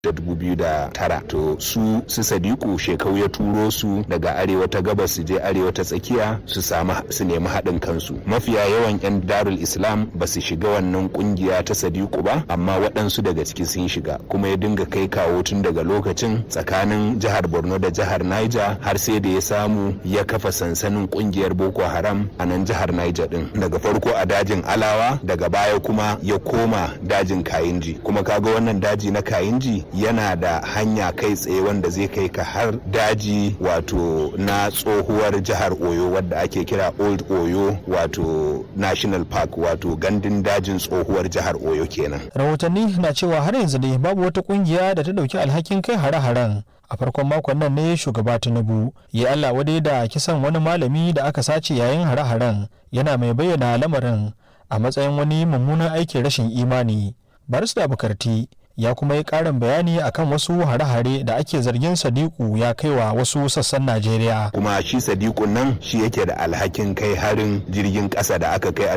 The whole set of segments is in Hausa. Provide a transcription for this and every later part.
da 2009 to su su sadiku shekau ya turo su daga arewa ta gabas su je arewa ta tsakiya su samu su nemi haɗin kansu mafiya yawan 'yan darul islam ba su shiga wannan kungiya ta sadiku ba amma waɗansu daga ciki sun shiga kuma ya dinga kai kawo tun daga lokacin tsakanin jihar borno da jihar niger har sai da ya samu ya kafa sansanin kungiyar boko haram a nan jihar niger din daga farko a dajin alawa daga baya kuma ya koma dajin kayinji kuma kaga wannan daji na kayinji yana da hanya kai tsaye wanda zai kai ka har daji wato na tsohuwar jihar oyo wadda ake kira old oyo wato national park wato gandun dajin tsohuwar jihar oyo kenan rahotanni na cewa har yanzu dai babu wata kungiya da ta dauki alhakin kai hare-haren a farkon makon nan ne shugaba tinubu ya allah wadai da kisan wani malami da aka sace yayin hare-haren yana mai bayyana lamarin a matsayin wani mummunan aikin rashin imani barista bukarti ya kuma yi ƙarin bayani akan wasu hare-hare da ake zargin sadiku ya kaiwa wasu sassan najeriya kuma shi sadiku nan shi yake da alhakin kai harin jirgin ƙasa da aka kai a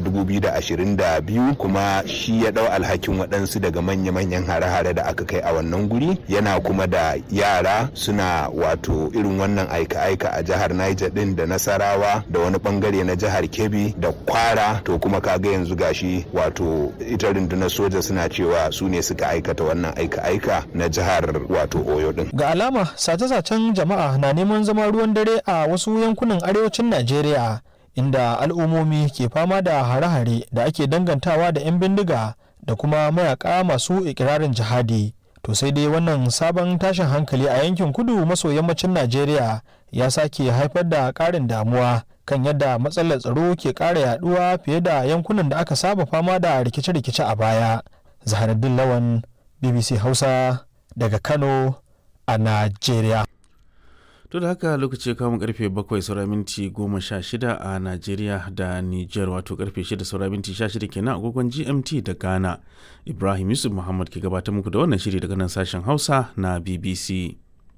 2022 kuma shi ya ɗau alhakin waɗansu daga manya-manyan hare-hare da aka kai a wannan guri yana kuma da yara suna wato irin wannan aika-aika a jihar niger ɗin da nasarawa da wani ɓangare na jihar kebbi da kwara to kuma kaga yanzu gashi wato ita rundunar soja suna cewa su ne suka aikata wannan aika-aika na jihar wato oyo din. Ga alama sace-sacen jama'a na neman zama ruwan dare a wasu yankunan arewacin Najeriya inda al'ummomi ke fama da hare-hare da ake dangantawa da 'yan bindiga da kuma mayaka masu ikirarin jihadi. To sai dai wannan sabon tashin hankali a yankin kudu maso yammacin Najeriya ya sake haifar da ƙarin damuwa kan yadda matsalar tsaro ke ƙara yaduwa fiye da yankunan da aka saba fama da rikice-rikice a baya. Zaharaddin Lawan BBC Hausa daga Kano a Najeriya. To da haka lokaci kamun karfe 7 saura minti 16 a Najeriya da Niger wato karfe 6 saura minti 16 kenan agogon GMT da Ghana. Ibrahim Yusuf Muhammad ke gabatar muku da wannan shiri daga nan sashen Hausa na BBC.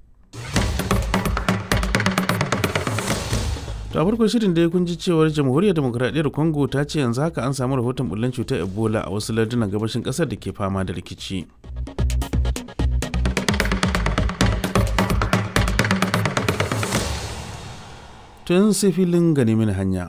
to a farkon shirin da kun ji cewar jamhuriyar demokuraɗiyyar congo ta ce yanzu haka an samu rahoton bullen cutar ebola a wasu lardunan gabashin ƙasar da ke fama da rikici tun sai filin gane mini hanya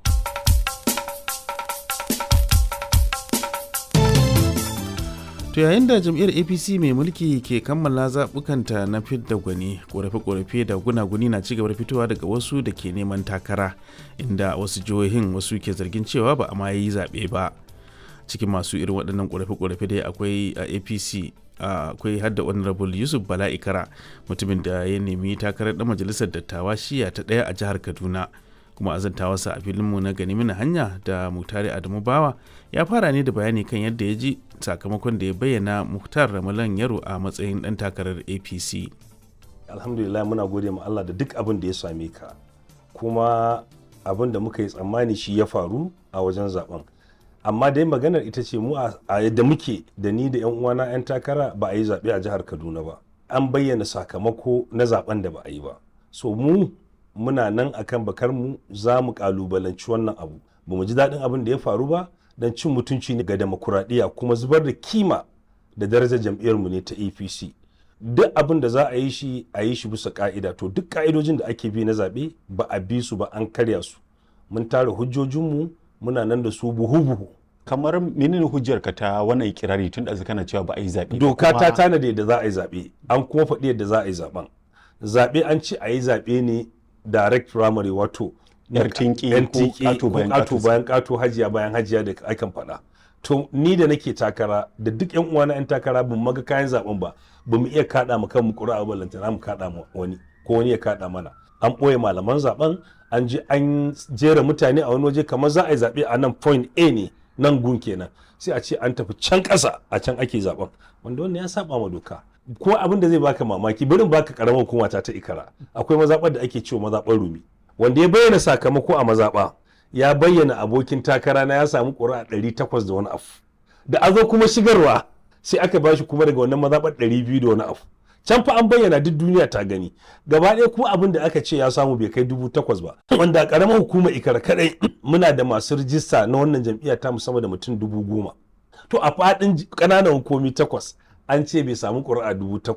To yayin da jam'iyyar APC mai mulki ke kammala zaɓukanta na fidda gwani, ƙorafe-ƙorafe da gunaguni na cigaba da fitowa daga wasu da ke neman takara, inda wasu jihohin wasu ke zargin cewa ba a ma yi zaɓe ba. Cikin masu irin waɗannan ƙorafe-ƙorafe dai akwai a APC akwai hadda honorable Yusuf Bala Ikara mutumin da ya nemi takarar ɗan majalisar dattawa shiya ta ɗaya a jihar Kaduna. kuma azantawarsa a filinmu na gani mini hanya da mutare adamu bawa ya fara ne da bayani kan yadda ya ji sakamakon da ya bayyana muhtar ramalan yaro a matsayin dan takarar apc alhamdulillah muna gode ma allah da duk abin da ya same ka kuma abin da muka yi tsammani shi ya faru a wajen zaben amma dai maganar ita ce mu a yadda muke da ni da yan uwana yan takara ba a yi zaɓe a jihar kaduna ba an bayyana sakamako na zaben da ba a yi ba so mu muna nan akan bakar mu za mu kalubalanci wannan abu ba mu ji daɗin abin da ya faru ba don cin mutunci ne ga demokuraɗiyya kuma zubar da kima da darajar jam'iyyar mu ne ta apc duk abin da za a yi shi a yi shi bisa ka'ida to duk ka'idojin da ake bi na zaɓe ba a bi su ba an karya su mun tara hujjojinmu muna nan da su buhu-buhu kamar menene hujjar ka ta wannan ikirari tun da kana cewa ba a yi zaɓe doka ta tanade yadda za a yi zaɓe an kuma faɗi yadda za a yi zaɓen zaɓe an ce a yi zaɓe ne direct primary wato yar tinki ko kato bayan kato hajiya bayan hajiya da akan faɗa to ni da nake takara da duk yan uwana yan takara ban maga kayan zaben ba ba mu iya kada mu kanmu ƙura'a ba lantana mu kada mu wani ko wani ya kada mana an ɓoye malaman zaben an je an jera mutane a wani waje kamar za a yi zaɓe a nan point A ne nan gun kenan sai a ce an tafi can ƙasa a can ake zaben wanda wannan ya saba ma doka ko abin da zai baka mamaki barin baka karamar hukuma ta ta ikara akwai mazaɓar da ake cewa mazaɓar rumi wanda ya bayyana sakamako a mazaɓa ya bayyana abokin takara na ya samu ƙuri'a ɗari takwas da wani abu da a zo kuma shigarwa sai aka bashi kuma daga wannan mazaɓar ɗari biyu da wani abu can fa an bayyana duk duniya ta gani gaba ɗaya kuma abin da aka ce ya samu bai kai dubu takwas ba wanda a ƙaramar hukumar ikara kaɗai muna da masu rijista na wannan jam'iyya ta musamman da mutum dubu goma to a faɗin ƙananan hukumi takwas an ce bai samu ƙuri'a dubu